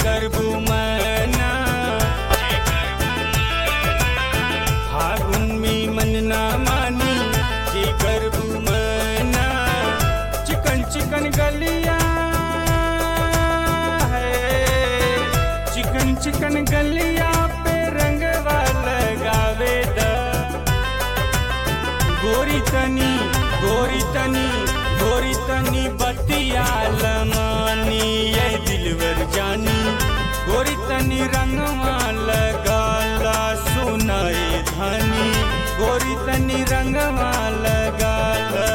करबू मना फागुन में मन ना मानी जे करबू मना चिकन चिकन गलिया है चिकन चिकन गलिया पे रंगवा लगावे दा गोरी तनी गोरी तनी गोरी तनी बतिया लमानी ये दिलवर जानी गोरी तनी रंगवा लगाला सुनाए धानी गोरी तनी रंगवा लगाला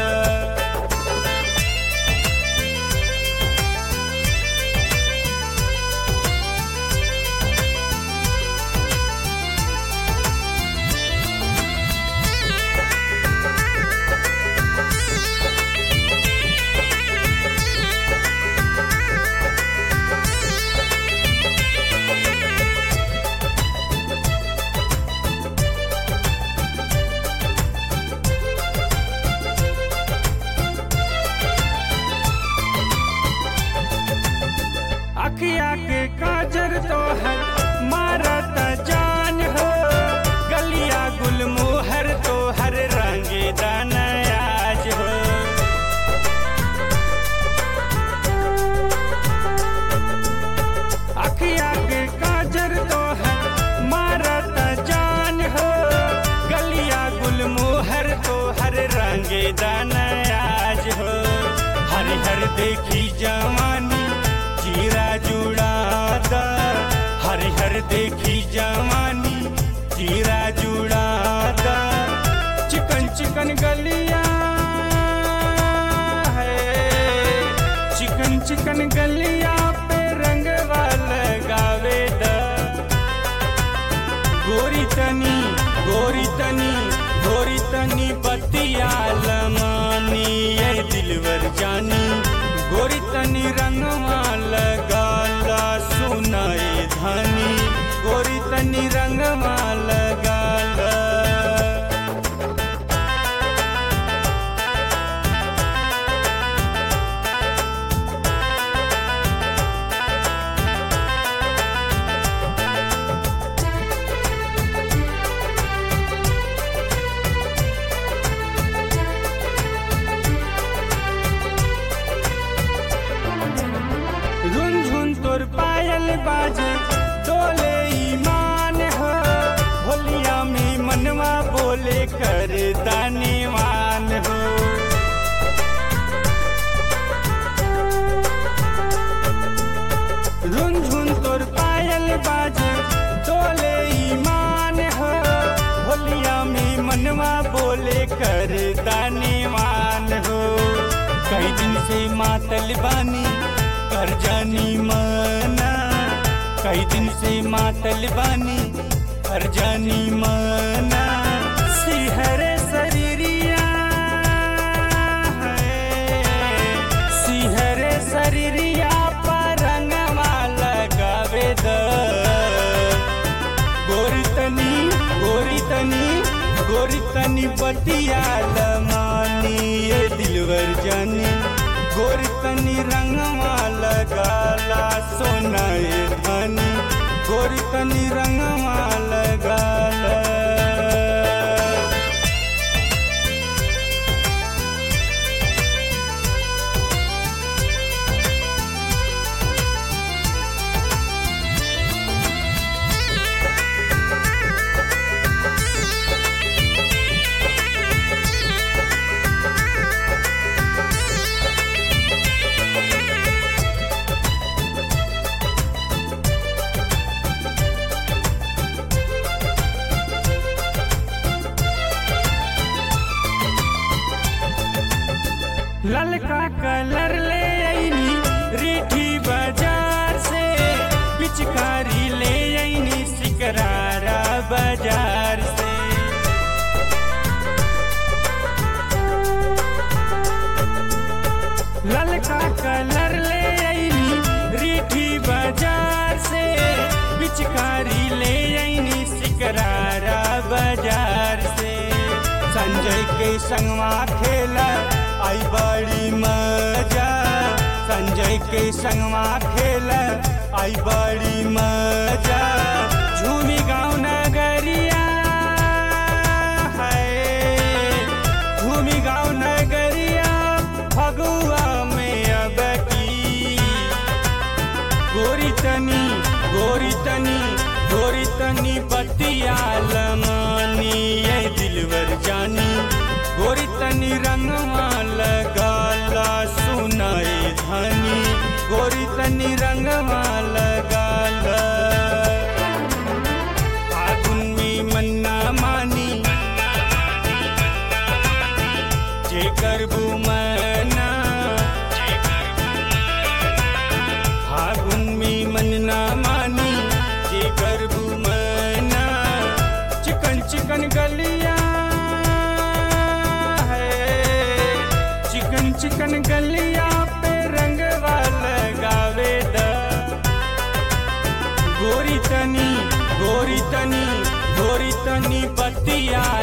अखिया के काजर तो है मारत जान हो गलिया गुलमोहर तो हर रंगे दानयाज हो अखिया के काजर तो है मारत जान हो गलिया गुलमोहर तो हर रंगे दानयाज हो हर हर देखी जवानी जीरा जुड़ादा हर हर देखी जवानी जीरा जुड़ादा चिकन चिकन गलिया है चिकन चिकन गलिया पे रंगवा लगावे दा गोरी तनी गोरी तनी गोरी तनी बतिया लमानी ये दिलवर जानी गोरी तनी रंगवा लगाला सुनाए धानी गोरी तनी रंगवा लगाला झुनझुन तोर पायल बाजे डोले ईमान हो होलिया में मनवा बोले कर दानीवान हो झुनझुन तोर पायल बाजे डोले ईमान हो होलिया में मनवा बोले कर दानीवान हो कई दिन से मातल बानी कर जानी मना कई दिन से मातल बानी कर जानी मना सिहरे शरीरिया है सिहरे शरीरिया पर रंगवा लगावे द गोरी तनी गोरी तनी गोरी तनी बतिया लमानी ये दिलवर जानी गोरी तनी रंगवा लगाला सोनाए धानी गोरी तनी रंगवा लगाला ललका कलर ले आईनी रीठी बाजार से पिचकारी ले आईनी सिकरारा बाजार से ललका कलर ले आईनी रीठी बाजार से पिचकारी ले आईनी सिकरारा बाजार से संजय के संगवा खेला आई बड़ी मजा संजय के संगवा खेल आई बड़ी मजा झूमी गाँव नगरिया है झूमी गाँव नगरिया फगुआ में अब की गोरी तनी गोरी तनी गोरी तनी बतिया लमानी ये दिलवर जानी गोरी तनी रंगवा लगाला सुनाए धनी गोरी तनी रंगवा लगाला फागुन में मन्ना मानी जे करबू मना फागुन में मन ना मानी जे करबू मना चिकन चिकन गलिया है चिकन चिकन गलिया पे रंगवा लगावे दा गोरी तनी गोरी तनी गोरी तनी बतिया